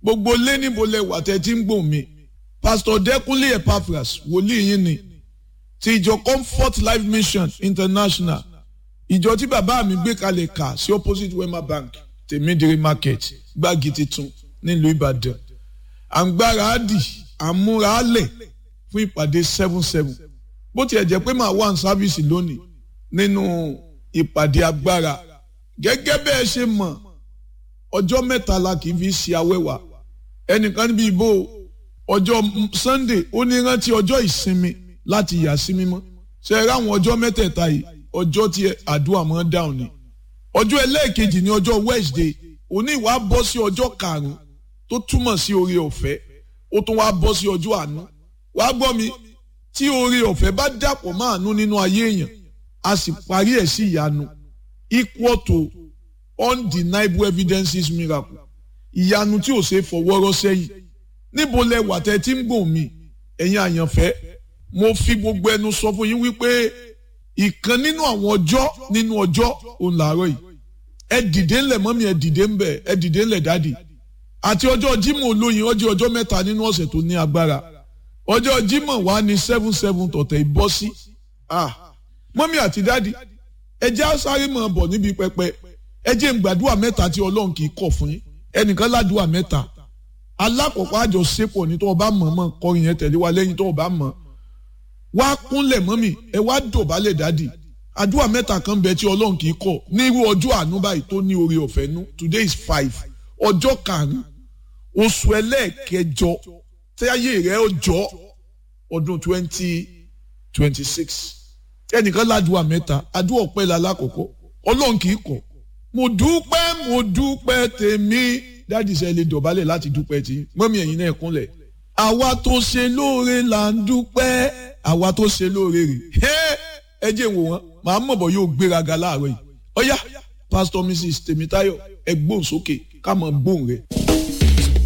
gbogbo lé níbo lẹ wà tẹ́ tí ń gbòm mi pastor Dẹ́kúnlé Epaphras wòlíì yín ni ti ìjọ Comfort Life Mission International ìjọ tí bàbá mi gbé kalẹ̀ kà sí opposite Wema Bank tèmídìrí market gbági titun nílùú Ìbàdàn à ń gbára á dì à ń múra á lẹ̀ fún ìpàdé seven seven bó tiẹ̀ jẹ́ pé màá wà ní sáfíìsì lónìí nínú ìpàdé agbára gẹ́gẹ́ bẹ́ẹ̀ ṣe mọ̀ ọjọ́ mẹ́ta la kì í fi ṣe awẹ́wà ẹnìkan níbi ìbò ọjọ́ Sunday ó ní rántí ọjọ́ ìsinmi láti yà sí mímọ́ ṣe é ráwọn ọjọ́ mẹ́tẹ̀ẹ̀ta yìí ọjọ́ tí àdúrà máa ń dáhùn ni ọjọ́ ẹlẹ́ẹ̀kejì ní ọjọ́ Wednesday òní ìwà bọ́ sí ọjọ́ karùn-ún tó túmọ̀ sí oore ọ̀fẹ́ ó tún wá bọ́ sí ọjọ́ àánú wàá gbọ́ mi tí oore ọ̀fẹ́ bá dàpọ̀ mọ́ àánú nínú ayé èèyàn a sì parí ẹ̀ sí ìyanu equal to undeniable evidences miracle ìyanu tí ò ṣe é fọwọ́rọ́ sẹ́yìn níbo lẹ wà tẹ́ tí ń gbòm mi ẹ̀yin àyànfẹ́ mo fi gbogbo ẹnu sọ fún yín wípé ìkan nínú àwọn ọjọ́ nínú ọjọ́ òun làárọ̀ yìí ẹ dìde ńlẹ̀ mọ́mí ẹ dìde ńbẹ̀ ẹ dìde ńlẹ̀ dáàdì àti ọjọ́ Jímọ̀ olóyin ọjọ́ ọjọ́ mẹ́ta nínú ọ̀sẹ̀ tó ní agbára ọjọ́ Jímọ̀ wà ní seven seven tọ̀tẹ̀ ìbọ́ sí ah mọ́mí àti dáàdì ẹ jẹ́ á sáré mọ̀ bọ̀ níbi pẹpẹ ẹ jẹ́ ń gbàdúrà mẹ́ta tí Ọlọ́run kì í kọ̀ fún yín ẹnìkan ládùúà mẹ́ta alákọ̀ọ́kọ́ àjọṣepọ̀ ní tó o bá mọ̀ mọ̀ kọrin yẹn tẹ̀lé wa lẹ́yìn tó o bá mọ̀ wá kúnlẹ̀ mọ́mì ẹ wá dọ̀bálẹ̀ dádì àdúrà mẹ́ta kan bẹ tí ọlọ́run kì í kọ̀ ní irú ọjọ́ àánú báyìí tó ní oore ọ̀fẹ́ nú today is five ọjọ́ karùn-ún oṣù ẹlẹ́ẹ̀kẹjọ tẹ́yẹ rẹ̀ ọjọ́ ọdún twenty twenty six ẹnìkan ládùúà mẹ́ta àdúrà ọpẹ́ la lákọ̀ọ́kọ́ ọlọ́run kì í kọ̀ mo dúpẹ́ mo dúpẹ́ tèmi dádì sẹ́ lè dọ̀bálẹ̀ láti dúpẹ́ tí mọ́mì ẹ̀yin náà kúnlẹ̀ àwa tó ṣe lóore là ń dúpẹ́ àwa tó ṣe lóore rè ẹ jẹ́ wò wọ́n màá mọ̀ bọ̀ yóò gbéraga láàárọ̀ yìí ọ̀yá pásítọ̀ mrs tèmítáyọ̀ ẹ gbóhùn sókè ká mọ̀ gbóhùn rẹ̀.